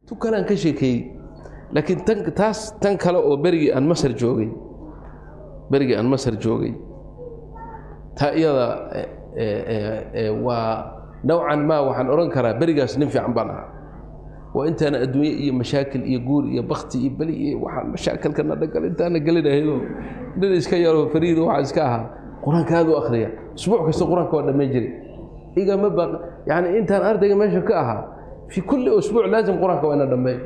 tu kalaan ka sheekeeyey laakiin tan taas tan kale oo berigii aan masar joogay berigii aan masar joogay taa iyada waa nowcan maa waxaan odhan karaa berigaas nin fiican baan ahaa waa intaana adduunye iyo mashaakil iyo guur iyo bakti iyo beli iyo waxaan mashaakilkana dhagal intaana gelinahayoo nin iska yaroo fariido waxaa iska ahaa qur-aanka aad u akhriya usbuuc kasta qur-aanka waa dhammayn jiray igama baq yani intaan ardayga meesha ka ahaa fii kulli usbuuc laazim qur-aanka waa ina dhammeey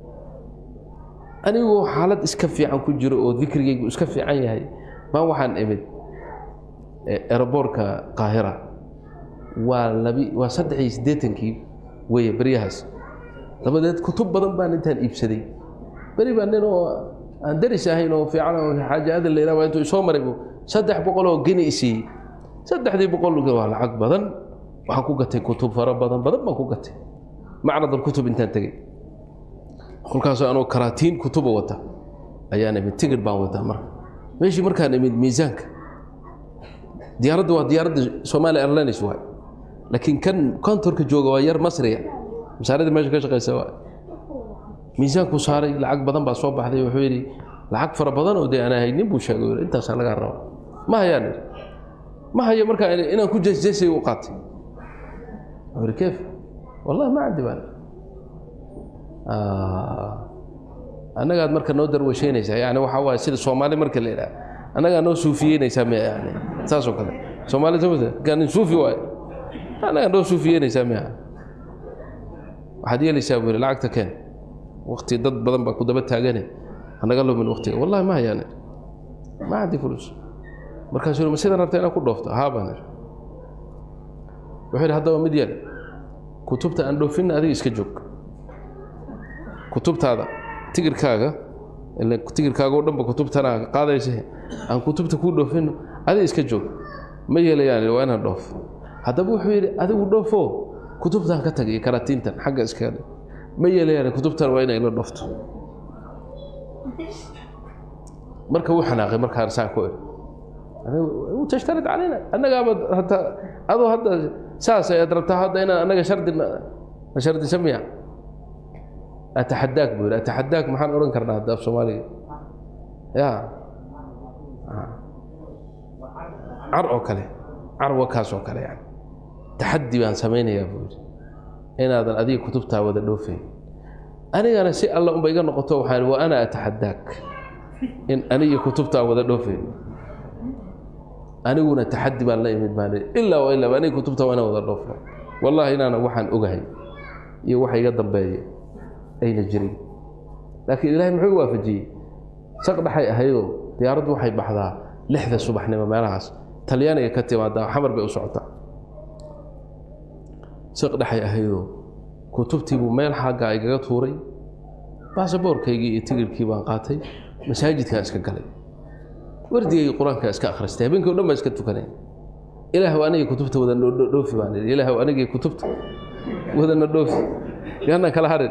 anigoo xaalad iska fiican ku jiro oo dikrigaygu iska fiican yahay baan waxaan imid eraboorka qaahira waa labi waa saddex iyo siddeetankii weeye beryahaas dabadeed kutub badan baan intaan iibsaday beri baa nin oo aan daris ahayn oo fiican oo xaaja adan la yidhaha intuu isoo maray saddex boqol oo geni isiiyey saddexdii boqol waa lacag badan waxaan ku gatay kutub fara badan badan baan ku gatay macrad alkutub intaan tegey kolkaasoo anoo karaatiin kutuba wata ayaan imid tigid baan wataa marka meeshii markaan imid miisaanka diyaaraddu waa diyaaradda somalia airlines waay laakiin kan kontorka jooga waa yar masriya masaaradii meesha ka shaqeysa waay miisaanku saaray lacag badan baa soo baxday wuxuu yidhi lacag fara badan oo dee aan haynin buu sheegay intaasaa lagaa raba ma hayaan ma hayo markaa inaan ku jeesjeesay u qaatay wuxuu yidhi keef wallahi ma candi baan annagaad marka noo darwashaynaysaa yani waxaa waaye sida soomaali marka la yidhaha annagaa noo suufiyeynaysaa miya yani saasoo kale soomaali samata kaanin suufi waaye annagaa noo suufiyeynaysaa miya waxaad yeelaysaa buu yidhi lacagta keen wakti dad badan baa ku daba taagane hanaga lumin waktiga wallahi ma hayaan ma candi fulus markaasuu yidhi ma sidan rabta inaad ku dhoofto haa baan idhi wuxuu yidhi haddaba mid yeel kutubta aan dhoofinna adiga iska joog kutubtaada tigirkaaga tigirkaaga oo dhanba kutubtana qaadaysa aan kutubta kuu dhoofino adiga iska joog ma yeelayaan waa inaan dhoof haddaba wuxuu yidhi adigu dhoofo kutubtan ka tag iyo karatiintan xagga iskaga dhig ma yeelayaan kutubtan waa inay la dhoofto marka wuu xanaaqay markaan saan ku iri tashtarid calayna annagaaba hataa adoo hadda saas ayaad rabtaa hadda inaan annaga shardi na shardisa miya ataxadaak buu yidhi ataxadaak maxaan odhan karnaa hadda af soomaaliga ya car oo kale carwa kaas oo kale yani taxaddi baan samaynayaa buu yidhi inaadan adiga kutubtaa wada dhoofayn anigana si alla unba iga noqoto waxaan wa ana ataxadaak in aniga kutubtaa wada dhoofayn aniguna taxaddi baan la imid baan ilaa wa ilaa aniga kutubta waa inaan wada dhoofno wallahi inaana waxaan ogahay iyo waxa iga dambeeya ayna jirin laakiin ilaahay muxuu waafajiyey saq dhaxay ahaydoo diyaaraddu waxay baxdaa lixda subaxnimo meelahaas talyaaniga ka timaadaa xamar bay u socotaa saq dhaxay ahaydoo kutubtiibuu meel xagga igaga tuuray baasaboorkaygii iyo tigirkii baan qaatay masaajidkaan iska galay wardigayga qur-aankaa iska akhristay habeenkii o dhan baan iska tukanay ilaahw anigii kutubta wada dhoofi baan idhi ilaahw anigii kutubta wadana dhoofi yaanaan kala harin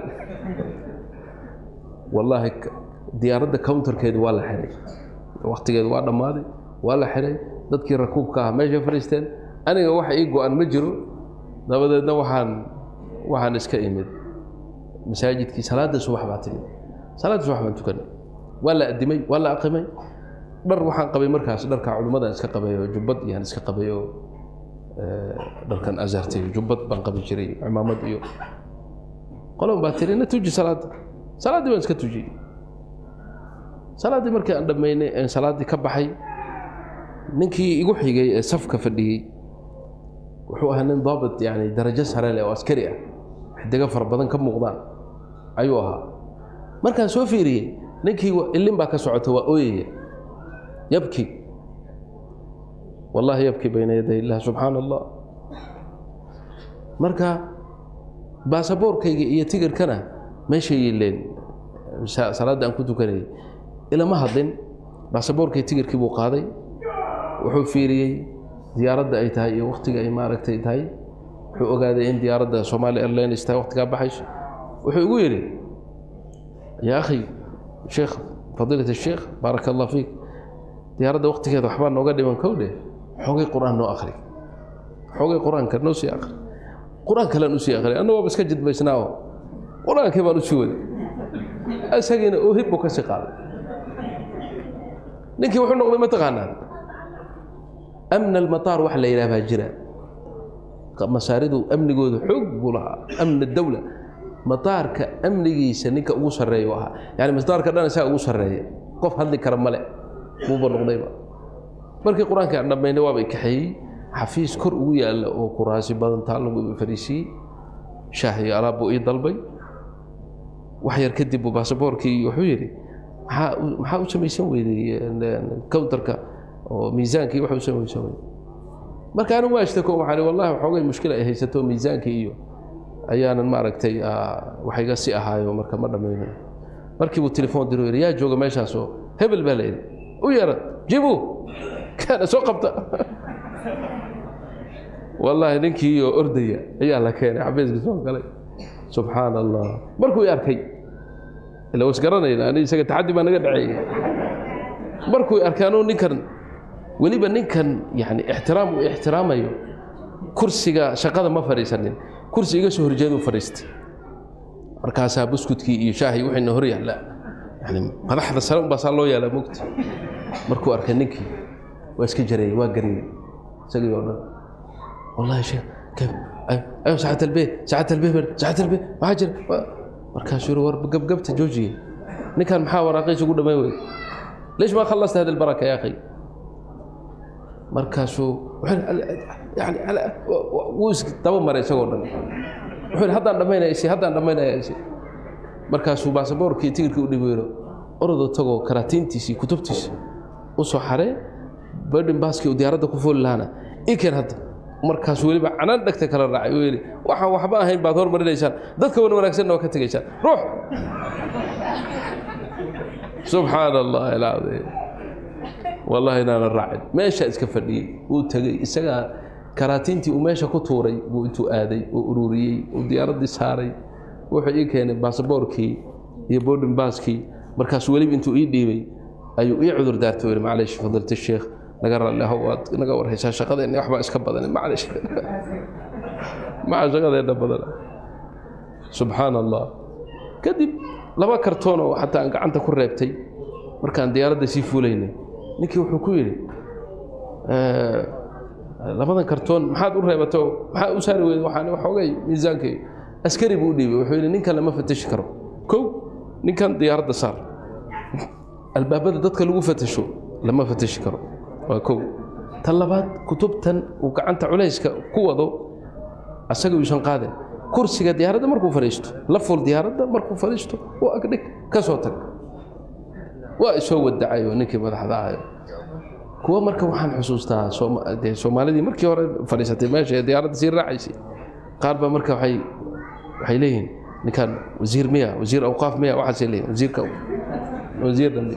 wallaahi diyaaradda counterkeedu waa la xiray waktigeedu waa dhammaaday waa la xiray dadkii rakuubka ah meeshay fadhiisteen aniga wax ii go-an ma jiro dabadeedna waxaan waxaan iska imid masaajidkii salaadda subax baa timid salaadda subax baan tukanay waa la addimay waa la aqimay dhar waxaan qabay markaas dharka culimmadan iska qabay oo jubbad iyaan iska qabay oo dharkan azartay jubbad baan qabi jiray cimaamad iyo qolon baa tiri na tuji salaadda salaaddii baan iska tujiyey salaaddii markii aan dhammaynay een salaaddii ka baxay ninkii igu xigay ee safka fadhiyey wuxuu ahaa nin daabit yani darajo sare leh oo askari ah xidigo fara badan ka muuqdaan ayuu ahaa markaan soo fiiriyey ninkii ilin baa ka socota waa ooyaya yabki wallahi yabki bayna yaday illah subxaana allah marka baasaboorkayga iyo tigirkana meeshay yileen salaadda aan ku tukanayay ilama hadlin baasaboorkay tigirkii buu qaaday wuxuu fiiriyey diyaaradda ay tahay iyo waktiga ay maaragtay tahay wuxuu ogaaday in diyaaradda somaali airlines tahay waktigaa baxayso wuxuu igu yidhi yaa akhi sheekh fadiilat sheekh baaraka allah fiik diyaaradda waktigeeda waxbaa nooga dhiman kowdhe xoogay qur-aan noo akri xoogay qur-aanka noo sii akri qur-aan kalean usii akri anna waaba iska jidbaysnaaoo qur-aankii baan u sii waday isagiina ohib buu ka sii qaaday ninkii wuxuu noqday mataqaanaa amna almataar wax la yidhaah baa jira masaaridu amnigooda xoog buu lahaa amna dawla mataarka amnigiisa ninka ugu sarreeya u ahaa yani mataarka dhan isaga ugu sarreeya qof hadli kara male buuba noqdayba markii qur-aanka aan dhammaynay waaba kaxeeyey xafiis kor ugu yaalla oo kuraasi badan taa lagu fariisiiyey shaah iyo alaab buu ii dalbay wax yar kadib buu baasaboorkii wuxuu yidhi maxaa maxaa u samaysan weyday counterka oo miisaankii waxa u samaysan weyday marka anigu waa ishtako waxaan wallahi waxoogay mushkila ay haysato miisaankii iyo ayaanan maaragtay wax iga si ahaayo marka ma dhammaynayo markii buu telefoon diro yidhi yaa jooga meeshaasoo hebel baa la yidhi u yeera jibu kaana soo qabta wallaahi ninkii oo ordaya ayaa la keenay xafiiska soo galay subxaan allah markuu i arkay ila was garanayna ani isaga taxaddi baa naga dhaceeyey markuu i arkay anuu ninkan weliba ninkan yani ixtiraam uu ixtiraamayo kursiga shaqada ma fadhiisanin kursi iga soo horjeeduu fadhiistay markaasaa buskudkii iyo shaahii wixiina hor yaalla yani madaxda sare unbaa saa loo yaala mogta markuu arkay ninkii waa iska jareeyey waa gariyey isagii oo dhan wallahi sheekh kayf ayo saacad albee saacad albee saacad albee maxaa jira markaasuu yiri war gabgabta joojiye ninkan maxaa waraaqiisa ugu dhammayn weyda ليش ما خلصت هذه البركة يا أخي markaasuu yani wuu isdaba maray isagoo dhan wuxuu yidhi haddaan dhammaynaya isi haddaan dhammaynaya isi markaasuu baasaboorkii tigirkii u dhibeero orodo tagoo karaatiintiisii kutubtiisi u soo xaree badhin baaskii uu diyaaradda ku fooli lahaana ii keen hadda markaasuu weliba canaan dhegta kala raacay uu yidhi waxaan waxba ahayn baad hormarinaysaan dadka wan wanaagsanna waa ka tegaysaan ruux subxaan allahi alcadiim wallahi inaanan raacin meeshaa iska fadhiyey wuu tegey isagaa karaatiintii uu meesha ku tuuray buu intuu aaday oo ururiyey uu diyaaraddii saaray wuxuu ii keenay baasaboorkii iyo boarding baaskii markaas weliba intuu ii dhiibay ayuu ii cudur daartay yidhi maclaysh fadilta sheekh naga raalli ahow waad naga warhaysaa shaqadeenna waxbaa iska badan maclaysh maca shaqadeenna badan subxaan allah kadib laba kartoon oo xataa aan gacanta ku reebtay markaan diyaaradda sii fuulaynay ninkii wuxuu ku yidhi labadan kartoon maxaad u reebato maxaa u saari weyda waxaan waxoogay miisaankay askari buu u dhiibay wuxuu yidhi ninkan lama fatashi karo kow ninkan diyaaradda saar albaabada dadka lagu fatasho lama fatashi karo waa kow tan labaad kutubtan uu gacanta culayska ku wado asaga uusan qaadin kursiga diyaaradda markuu fadhiisto la ful diyaaradda markuu fadhiisto u agdhig ka soo tag waa isoo wadacayo ninkii madaxda ahayo kuwa marka waxaan xusuustaa de soomaalidii markii hore fadhiisatay meesha ee diyaaradda sii raacaysay qaar baa marka waxay waxay leeyihiin ninkan wasiir miya wasiir awqaaf miya waxaasay leeyihin wasiirka wasiir dambe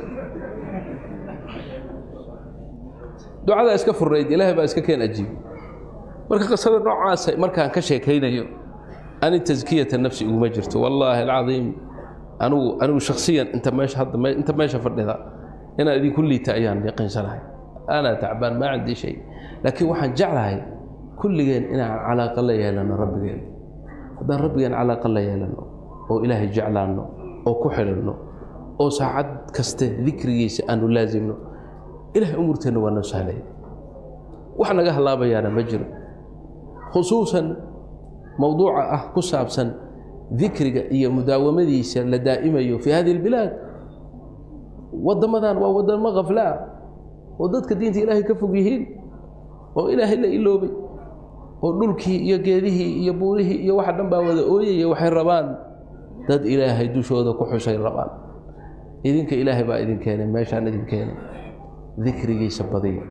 ducadaa iska furnayd ilaahay baa iska keen ajiib marka qisada noocaasa markaan ka sheekaynayo ani taskiyata nafsi iguma jirto wallaahi alcadiim anigu anigu shaksiyan inta meesha hadda inta meesha fadhida inaan idinku liita ayaan yaqiinsanahay ana tacbaan maa cindii shay laakiin waxaan jeclahay kulligeen inaan calaaqa la yeelano rabbigeen haddaan rabbigeen calaaqa la yeelano oo ilaahay jeclaanno oo ku xidhanno oo saacad kaste dikrigiisa aanu laasimno ilahay umurteenna waa noo sahlaya wax naga halaabayaana ma jiro khusuusan mowduuca ah ku saabsan dikriga iyo mudaawamadiisa la daa'imayo fii hadihi اlbilaad waddamadan waa waddamo khaflaa oo dadka diinta ilaahay ka fog yihiin oo ilaahay la iloobay oo dhulkii iyo geedihii iyo buurihii iyo waxa dhan baa wada ooyaya waxay rabaan dad ilaahay dushooda ku xusay rabaan idinka ilaahay baa idin keenay meeshaan idin keenay dikrigiisa badiya